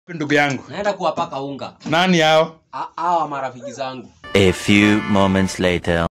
ndugu yangu naenda kuwapaka unga nani hao A- hawa marafiki zangu A few moments later.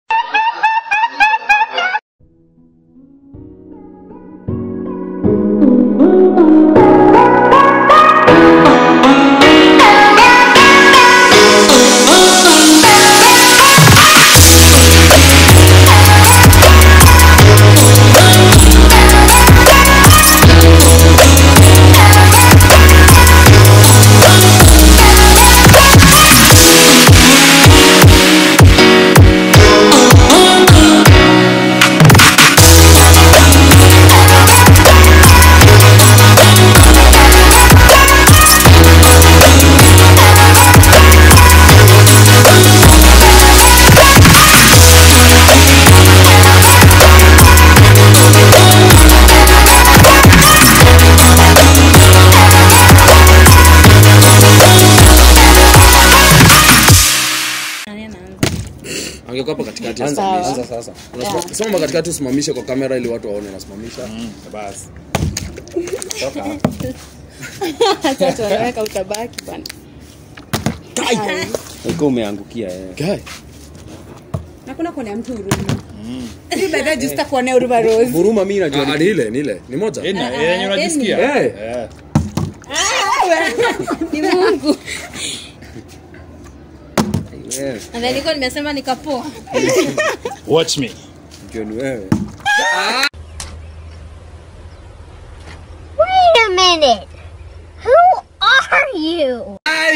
angekuwa hapo katikati anza sasa Unasima- simama katikati usimamishe kwa kamera ili watu waone unasimamisha basi Sasa tunaweka utabaki bwana. ulikuwa umeangukia eh. Guy, Na kuna kuonea mtu huruma. Hivi baadaye just kuonea huruma Rose. huruma mi najua ah, ni ile ni ile ni moja Ina, yenye unajisikia Eh, Eh. Ni Mungu. wewe Na nilikuwa nimesema nikapoa. watch me najua ni wewe Wait a minute. Who are you?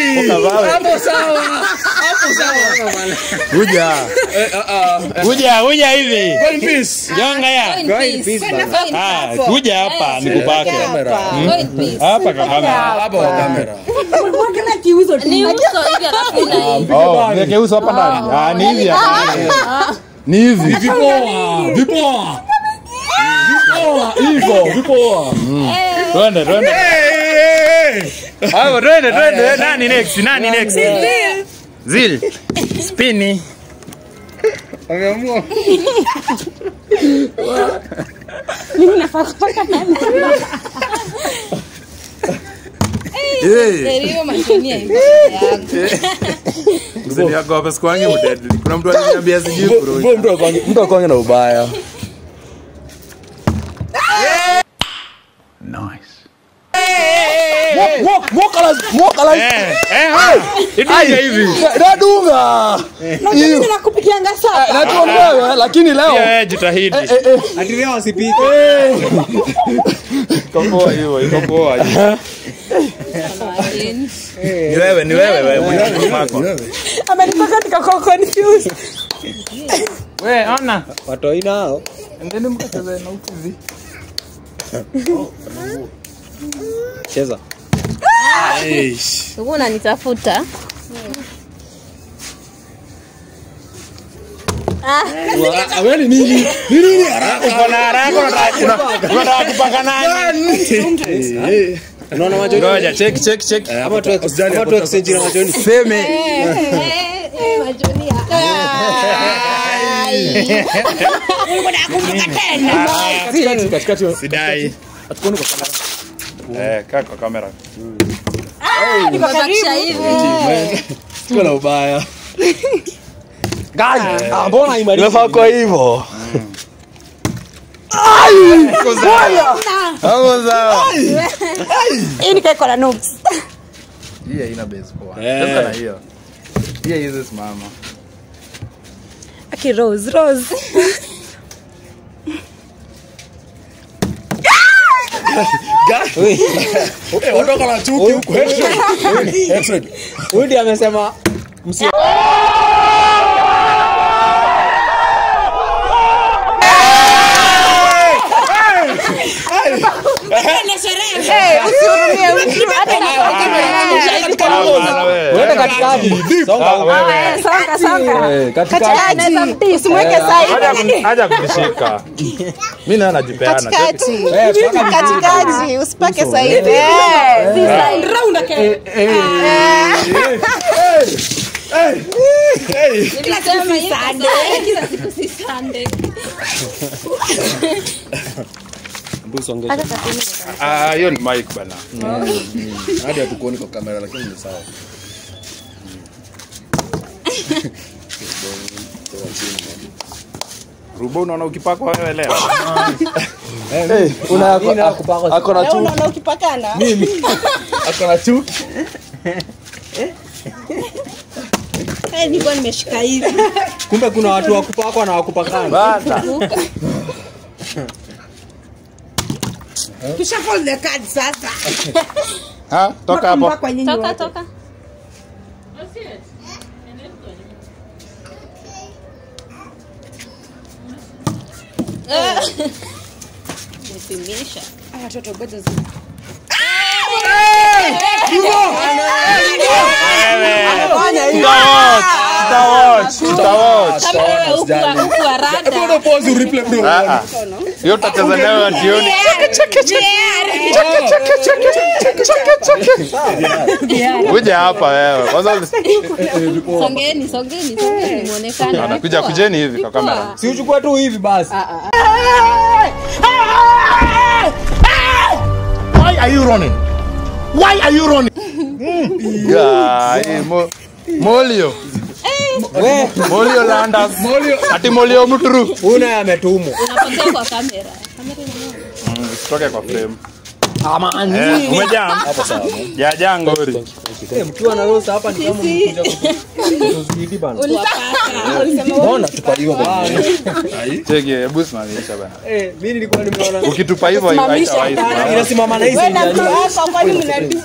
kuja kuja kuja hivi go in peace. jonga ya Go in peace. Ah, kuja hapa nikupake Go in peace. hapa kwa kamera hapa kwa kamera Ni uso hivi alafu una hivi. oh niweke uso hapa ndani ah ni hivi hapa ni hivi vipoa vipoa vipoa hivyo vipoa twende twende hapo twende twende nani next nani next zil spini ameamua Ndio machonia hivi. mzee yako hapa sikuange mdeadly kuna mtu aliniambia sijui bro mtu akwange mtu akwange na ubaya Walk, walk ala- walk ala- eh eh ha idunge hivi nadunga Hiyo. Nakupikianga Eh, sapa. najua wewe lakini leo Pia eh jitahidi eh, eh, atilia wasipike iko poa hivyo iko poa ni wewe ni wewe wewe mwenye mako Amenipaka nikakuwa confused. wewe ona watoi nao endeni mkacheze na huku hivi cheza Uko unanitafuta. Ah, wewe ni nini ni nini haraka uko na haraka unataka una- unataka kupaka nani unaona machoni ngoja check check check ama tu Usijali, ama tu exchange na machoni seme Majonia. katikati katikati sidai atuone kwa kamera eh kaa kwa kamera Nimebakisha hivi. sio la ubaya Guy, ah, mbona imarika Unafaa kwa hivyo Hapo sawa. Hii nikaiko na noobs. Hii haina base poa. Eh. Sasa na hiyo. Hii hizi simama. Aki Rose, Rose. Eh, watoka na chuki huko headshot headshot huyu ndiye amesema Wewe katikati songa wewe. Songa, songa. eh katikati Katikati. Usimweke sahihi. Haja kuni- haja kunishika. Mimi naona najipeana. Katikati. eh paka Katikati. Usipake sahihi. Round again. Nilisema hivi sasa, kila siku si Sunday. Hebu songesha. Hata sabini. Ah, hiyo ni mic bana. hadi hatukuoni kwa kamera lakini ni sawa Rubo unaona ukipakwa wewe leo. Una ako na Leo chuki. unaona ukipakana Ako na chuki. Eh, nilikuwa nimeshika hivi Kumbe kuna watu wa kupakwa na wa kupakana. Bata. tusha fold the card sasa Ha, toka hapo. Mpaka nyinyi Toka, wote. toka. Nipimisha. Ah, watoto ngoja zi- Tutawatch, tutawatch. Kama wewe huku wa- huku wa rada. pause replay bro Ah, ah. Hiyo tutacheza nayo jioni. Kuja hapa wewe. Kwanza Songeni, songeni, songeni muonekane. anakuja kujeni hivi kwa kamera. Si uchukue tu hivi basi. Why are you running? Why are you running? Guy, mo Molio. We, Molio Landers. Molio. Ati Molio Muturu. una ametumwa. Unapotea kwa kamera. Kamera inaona. Usitoke kwa frame. Ama Eh, umejam? Hapo sawa. Jaja ngori. Eh, mkiwa na rosa hapa ni kama mkuja kutuzuidi bana. Mbona tupaliwa bana? Cheki, hebu simamisha bana. Eh, mimi nilikuwa nimeona Ukitupa hivyo haitawahi. inasimama na hizi Wewe na mtu njia. wako kwani mnadu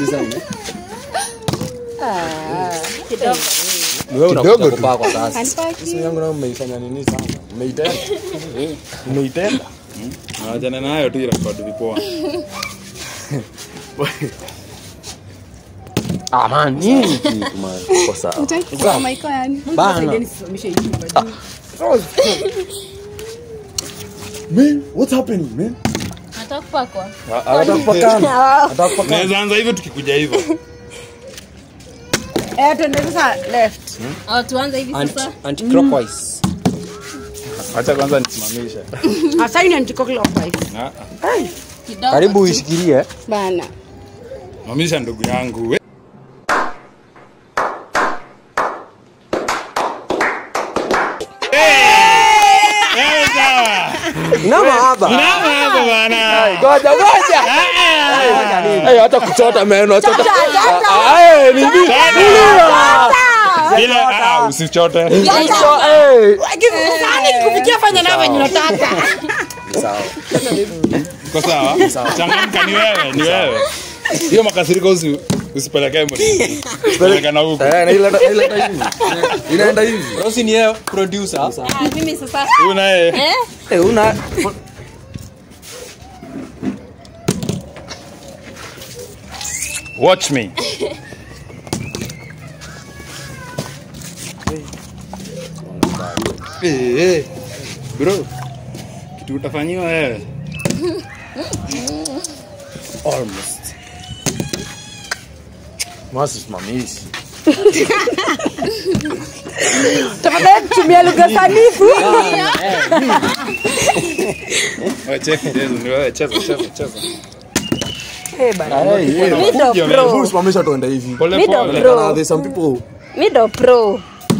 Ni wewe Kidogo unakuja tu. kupakwa sasa. Anipaki. Simu yangu nayo mmeifanya nini sana? Mmeitenda. Mmeitenda. Nawajana nayo tu irekodi vipoa. Ah man, nini kitu man? Kwa sawa. Kwa maiko yani. Bana. Saidieni nisimamishe hii nyumba juu. Man, what's happening, man? Nataka kupakwa. Anataka kupakana. Anataka kupakana. Naweza anza hivyo tukikuja hivyo. Eh, tuende sasa left. Au tuanze hivi Anti sasa. anti clockwise. Acha kwanza nisimamishe. Asa ni anti-clockwise. Na Kidogo. Karibu uishikilie. Bana. mamisha ndugu yangu. We- Eh, sawa. Nama hapa. Mnamo hapo bana. Ngoja ngoja. Eh, hata kuchota meno, hata. Ah, eh, ni nini? Bila ah, usichote. Eh. Kufikia fanya na venye unataka. Uko sawa? Changamka ni wewe, ni wewe. Hiyo makasiriko usi usipelekee mtu. Peleka na huko. Eh, na ile ile hivi. Inaenda hivi. Rosi ni yeye producer. Ah, mimi sasa. Huyu naye Eh? Eh, una watch me. Eh, eh. Bro. Kitu utafanyiwa wewe. almost. Masi simamishi. Tafadhali tumia lugha sanifu. Wewe cheki chezo, ni wewe cheza cheza cheza. Eh bana. Kuja, man. Hebu simamisha tuende hivi. Pole pole. Kuna there's some people Mido pro.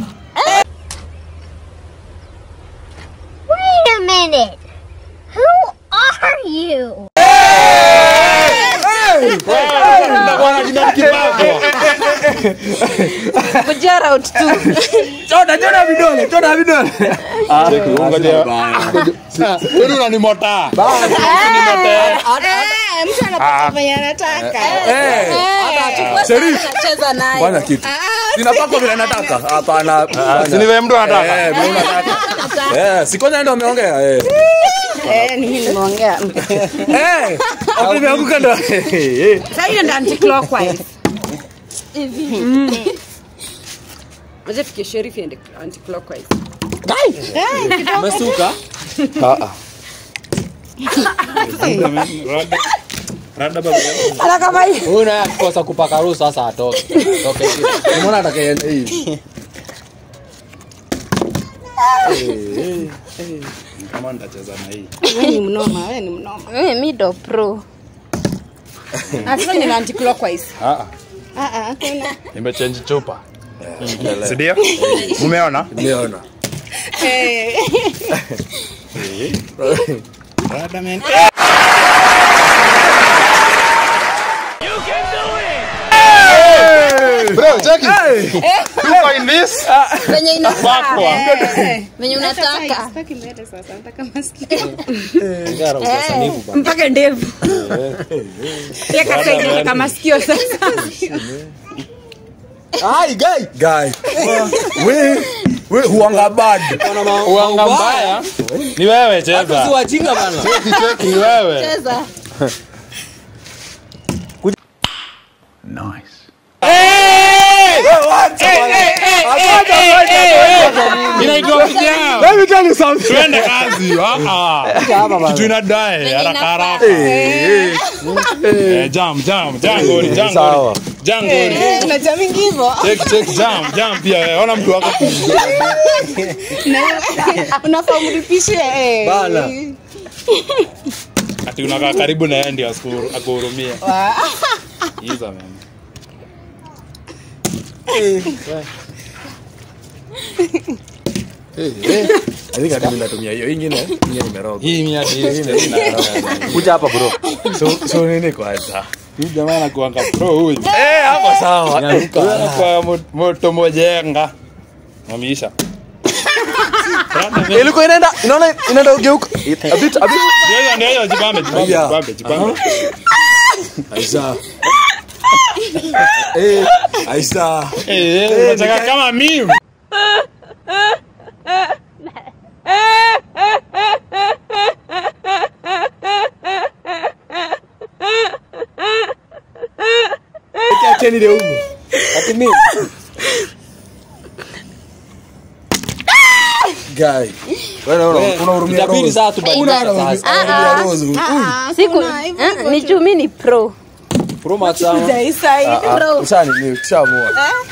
Wait a minute. Who are you? Bwana jina kibao. Kujia route 2. Chota chota vidole, chota vidole. Cheki, ngoja. Wewe unanimota. Eh, mtu anapata venye anataka. Eh, Sherif. Cheza naye. fanya kitu. Sinapakwa vile nataka. Hapana. Si ni wewe mtu anataka. Eh, vile unataka. Eh, si kwanza ndio umeongea eh. Eh, ni mimi nimeongea. Eh, hapo imeanguka ndo. Eh. Sasa hiyo ndio anti-clockwise. Aje fikie sheriff ende anti-clockwise. Umesuka? Ah ah. Rada. Rada baba. Ala kama hii. Huyu naye akikosa kupaka ruhusa sasa atoke. Toke hivi. Umeona atakayeenda hivi. kama nitacheza na hii Wewe ni mnoma, wewe ni mnoma. Mimi mi ndo pro. Hata ni anti clockwise. Ah, ah, Ah ah, kuna. nimechange chupa si ndio umeona Nimeona. Eh. Brother, man. Bro, check it. You find this? Venye inafaa. Backward. Venye unataka. Sitaki mbele sasa, nataka masikio. Ngara utasanifu bana. Mpaka ndevu. Pia kaka inataka masikio sasa. Ai, guy. Guy. We, we huanga bad. Uanga mbaya ni wewe Si cheza wajinga bana. Cheki, cheki, ni wewe Cheza. inaitwa vijana Let me tell you something. twende kazi Ah, ah. kitu inadae haraka haraka Eh, Eh, jam jam jam goli jam Sawa. goli jam goli Eh, unajua mingi hivyo. check check jam jam pia wewe ona mtu wako Unafaa mlipishe eh. Bana. ati unakaa karibu na yeye ndio asikuru- akuhurumie Wa- hizo man I think hadi mimi natumia hiyo ingine. Ingine nimeroga. hii ni hadi Kuja hapa bro. So so nini kwanza? huyu jamaa anakuanga pro huyu Eh, hapo sawa. Huyu anakuwa mo- moto mojenga wameisha Ilikuwa inaenda inaona inaenda ugeuka. A bit a bit. Ndio, ndio, ndio, jipambe jipambe Yeah. jipambe jipambe Aisha. Eh, Aisha. Eh, eh, unataka kama mimi Acheni ile huko. Ati mimi. Guy. Wewe una- unahurumia Itabidi Rose. sasa tubadilike sasa. Unahurumia Rose. Siku Ah, ni juu mi ni pro. Pro Max sama. Jaisai. Pro. Ushani ni tushaamua.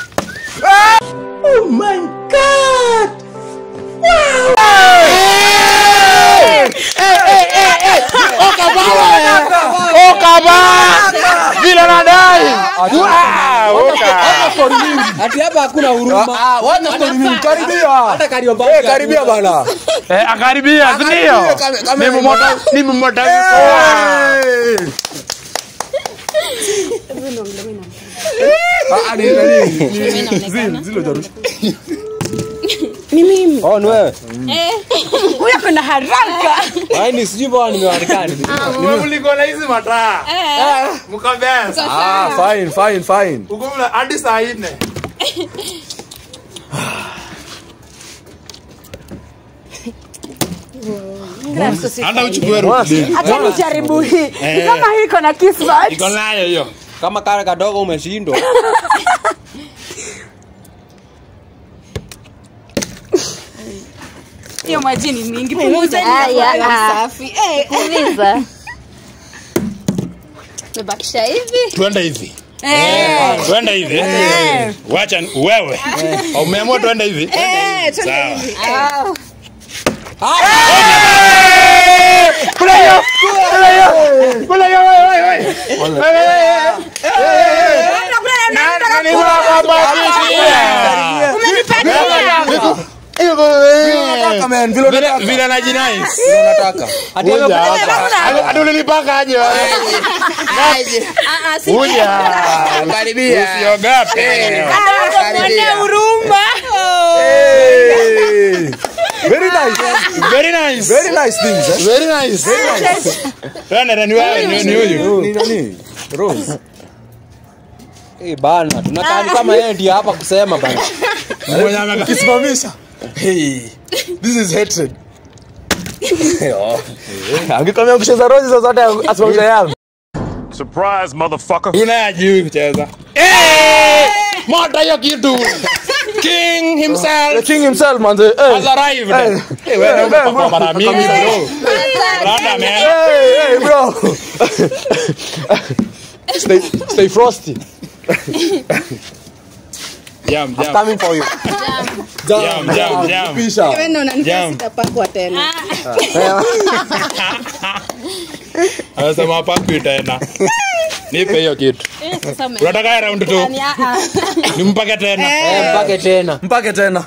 vile nadai Ah, oka. Ati hapa hakuna huruma. Ah, wacha story mingi. Karibia. Hata Kariobangi. Eh, karibia bana. Eh, akaribia si ndio kame- kame- ni mmota ni mmota Eh. Ah, ah, ni nani? Zile zile jarusha. Ni mimi. Oh, ni wewe. Huyu kuna haraka. Ai ni sijui bwana nimewanikani. mliko na hizi mataa mkabesa Ah, fine, fine, fine. uko mna hadi saa 4 hata uchukue rudi Acha nijaribu hii. Ni Kama hii iko na kismat. iko nayo hiyo Kama kale kadogo umeshindwa. Hiyo maji ni mingi. Punguza Aya, ni ah. safi. Eh. Kuuliza. Mebakisha hivi. twende hivi Eh. twende hivi wacha wewe umeamua twende hivi Eh, twende Sawa. hivi. Ah. Unataka man, vile Vile- unataka. vile najinais Vile unataka. Ati Kuja hapa. hapa. Hadi ulinipaka aje wewe? Ah, ah, si Kuja. Karibia. Usiogope. Mwone huruma. Hey. Very nice. Very nice. Very nice things. Eh? Very nice. Twende ni wewe ni ni huyu. Ni nani? Rose. Eh bana, tunakaa ni kama yeye ndiye hapa kusema bana. Mmoja ameka- Ukisimamisha. Hey. This is hatred. Oh. Angekwambia kucheza Rose zozote asimamisha yangu. Surprise, motherfucker. Huyu naye hajui kucheza. Eh! Moto hiyo kitu. King The himself king himself man. has Hey. arrived. Eh. Eh, wewe Eh, umepakwa eh, mara mingi bro. Brother man. Hey, hey, bro. stay, stay frosty. Jam, I'm jam. coming for you. Jam, jam, jam. Pisha. Wewe ndio unanifanya Jam. sitapakwa tena. Anasema hapakwi tena. Nipe hiyo kitu. Eh, sasa ume- Unataka ya round two? Yaani, ah, ah. Nimpake tena. Eh, mpake tena. Mpake tena.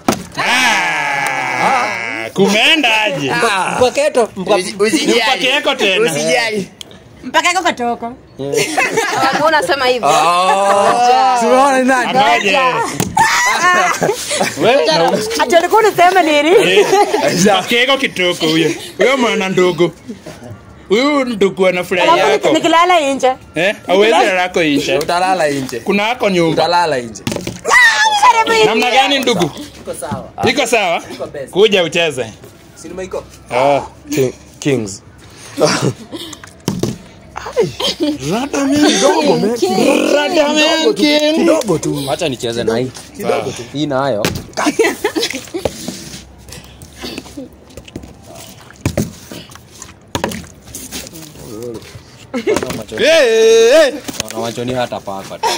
Ah, Kumeenda aje? Mpaketo. Nimpake yako tena. Mpaka iko katoko. Ah, unasema hivyo Tumeona ni nani? Angaje. Wewe na Ati ulikuwa unasema nini? Mpake yako kitoko huyo. Huyo mwana ndogo. Huyu ndugu anafurahi yako. Nikilala nje. Eh? Hauwezi lala yako nje. Utalala nje. Kuna yako nyumba. Utalala nje. Namna gani ndugu? Iko sawa. Iko sawa? best. Kuja ucheze. Sinema iko. Ah. Kings. Radamen King. Kidogo tu. Acha nicheze na hii. Kidogo tu. Hii nayo. Eh, eh. Naona machoni hata paka. tu.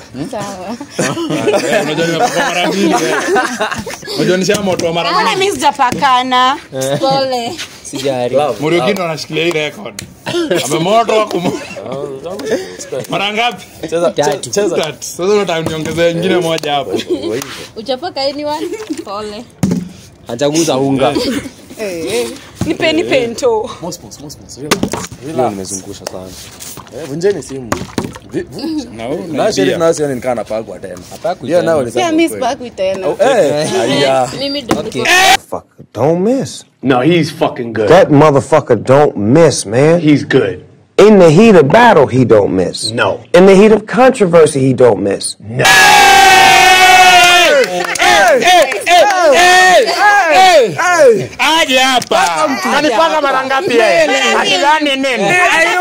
Eh, Unajua nimepaka mara mbili. eh. Unajua nisha moto mara Mbona mbili. mimi sijapakana? pole Sijari. Muriukino anashikilia hii record. Amemoto wa kumo. Mara ngapi? Cheza Tatu. cheza. Tatu. Sasa unataka niongezee nyingine moja hapo. uchapaka anyone pole Hajaguza unga. Nipe nipe nto. Mosmos, mosmos. Relax. Leo Relax. nimezungusha sana. Eh, vunjeni simu. Vi- vu- Na wewe Na sheriff unaibia. nao sioni nikaa napagwa tena. Hapakwi Hiyo tena. nao ni Pia sawa mimi kweli. sipakwi tena. Eh, aya. mimi ndo Okay. Fucker, don't miss. No, he's fucking good. That motherfucker don't miss, man. He's good. In the heat of battle, he don't miss. No. In the heat of controversy, he don't miss. Aje hapa. Kanipaka mara ngapi yeye? Akidhani nini?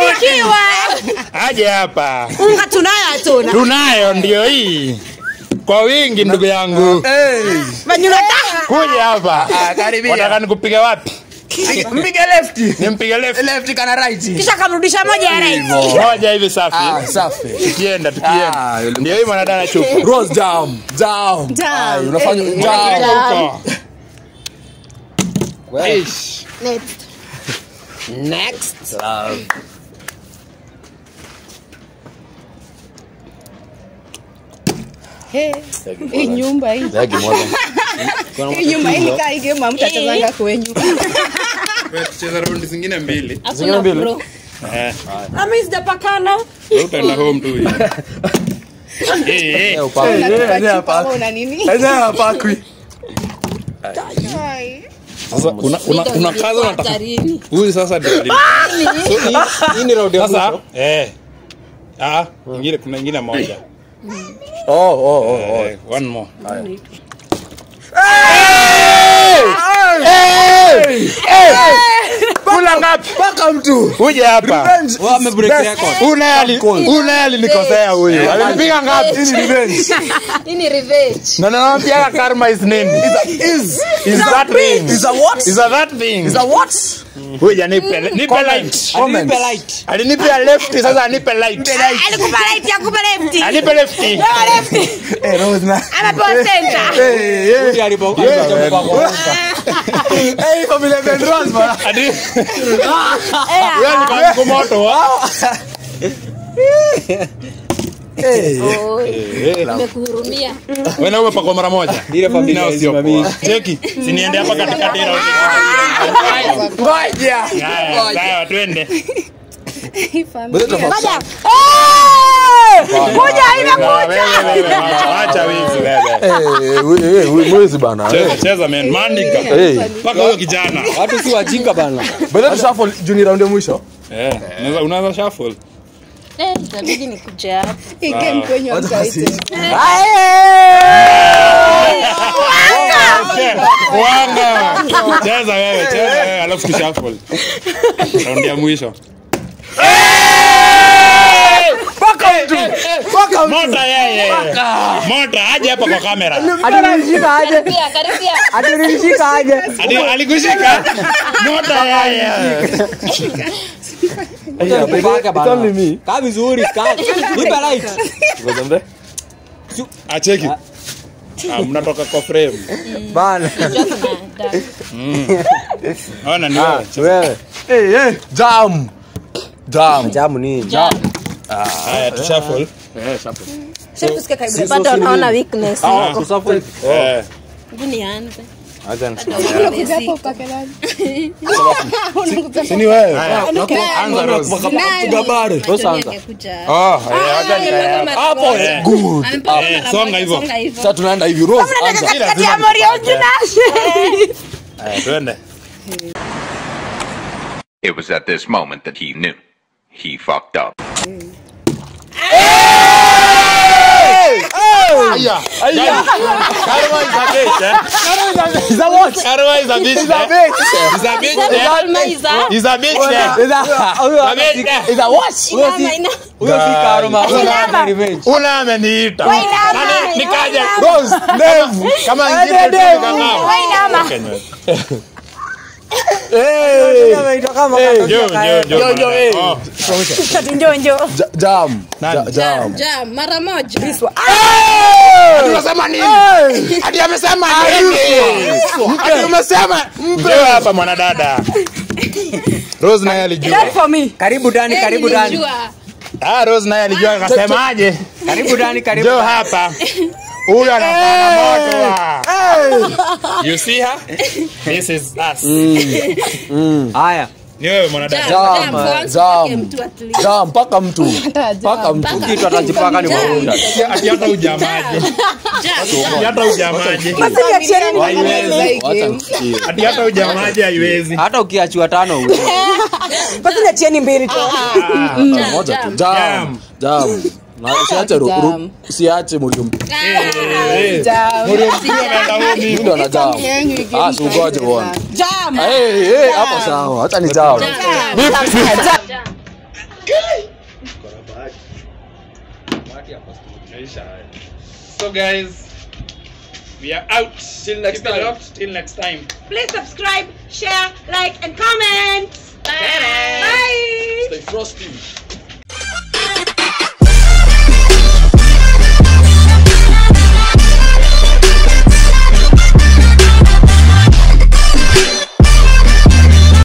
Aje hapa. Unga tunayo hatuna. Tunayo ndio hii. Kwa wingi ndugu yangu. Manyunata. Kuja hapa. karibia. Wataka nikupiga wapi? Mpige lefti. Nimpige left. Lefti kana right. Kisha kamrudisha moja ya right. Moja hivi Ah, safi. safi. Tukienda Ah, tukienda. yule- Ndio hii mwanadada chupu. Rose jam. Jam. Jam. Ay, Unafanya Eh. jam. Huko. Well, Eish. next Next. Love. Hii nyumba hii. Zagi moja. Hii nyumba hii kaa hii game mtachezanga kwenyu. Wewe tucheza raundi zingine mbili. hakuna pro Eh. Mimi sijapakana. Wewe utaenda home tu. hivi. Eh eh. Leo paka. Unajua hapa. Una nini? Sasa hapakwi. Sasa una una una kaza unataka. hatarini Huyu sasa ndio. ali- Hii ni round ya Sasa mwisho. eh. Ah, ingine kuna ingine moja. Oh, oh, oh, oh. Eh, one more. Kula ngapi? Paka mtu. Uje hapa. Revenge. Wao wamebreak record. Una ali una alinikosea huyu. Alinipiga ngapi? Hii ni revenge. hii ni revenge Na naambia karma is nini? Is. Is that thing? Is a what? Is a that thing? Is a what? Huyu nipe nipe light. Comment. Nipe light. Alinipe left sasa anipe light. Alikupa right akupa left. Anipe left. Eh, Rose na. Amepewa center. Eh, eh. Huyu alipo- alipo- kwa- Eh, familia Ben Rose bana. Adi. Wewe ni kangu moto wa. Eh. nimekuhurumia Wewe na umepakwa mara moja. Ile familia Nao sio isimamii. poa. Cheki. Si niende hapa katikati ya round. Ngoja. Haya, sawa twende. Bado tutafuata. Kuja Wewe, wewe, wewe, Acha wizi wewe. Eh, we- eh, mwezi bana. Cheza cheza man. Mandika. Eh. Paka huyo kijana. Watu si wajinga bana. Bado tushuffle juni round ya mwisho. Eh, unaweza unaweza shuffle. eh itabidi nikuje hapa Hii game kwenyu hamtaiti. Wanga. Cheza wewe, cheza wewe alafu tushuffle. Round ya mwisho. Mota yeye. Mota aje hapa kwa kamera. karibia karibia Adi alikushika. Mota yeye. Paka bana. only me. Kaa vizuri, kaa. Nipe light. Ngoja mbe. Acheki. Ah, mnatoka kwa frame bana ona ni Ah, wewe wewe Eh, eh, jam jam jamu ni Jam. haya tushuffle Sasa tusikie karibu. bado unaona weakness Ah, kusafiri eh hebu nianze acha nisimame si ni wewe anza Rose Gabare. Rosa anza. oh eh acha nikae Hapo Eh. good. Eh, songa hivyo Sasa tunaenda hivi Rose anza. Si lazima nikupatie. Haya, twende It was at this moment that he knew. He fucked up. Aya, aya. Karma is a bitch, eh? Is that what? Karma is a bitch, Is that eh? big? Is a bitch, eh? Karma is a- Is a bitch, eh? Is that A bitch, eh? Is that what? Huyo si- huyo si karma. Huyo ni revenge. Ule ameniita. Nani- nikaje Rose, ndevu. kama Eh, ingine tu ndevu. nikang'aa. Kenye. Eh. Eh. Jo, jo, jo, Yo, yo, eh. Oh. Ja- Jam. Nani? Ja- Jam. Jam, mara moja Unasema nini? Ati amesema nini? Ati umesema njoo hapa mwanadada. Rose naye alijua. Karibu Dani, karibu Dani. Nilijua. Ah, Rose naye alijua akasemaje? Karibu Dani, karibu. Njoo hapa. Huyu anafanya moto. wa. You see her? This is us. Haya. Ni wewe mwanadada. Jam, Jam, kwanza jam. upake mtu at least. Jam, mpaka mtu. Mpaka mtu. Kitu atajipaka ni maunda. Ati hata ujamaje. Ati hata ujamaje. Haiwezi. Wacha nisikie. Ati hata ujamaje haiwezi. Hata ukiachiwa tano huwezi. Basi niachieni mbili tu. moja tu jam jam na usiache ru- ru- usiache mlio Muriu mkuu ameenda home. ndo na jam ah si ugoje bwana Jam. eh eh hapo sawa acha ni jam So guys, we are out. Till next time. Till next time. Please subscribe, share, like and comment. Bye. Stay frosty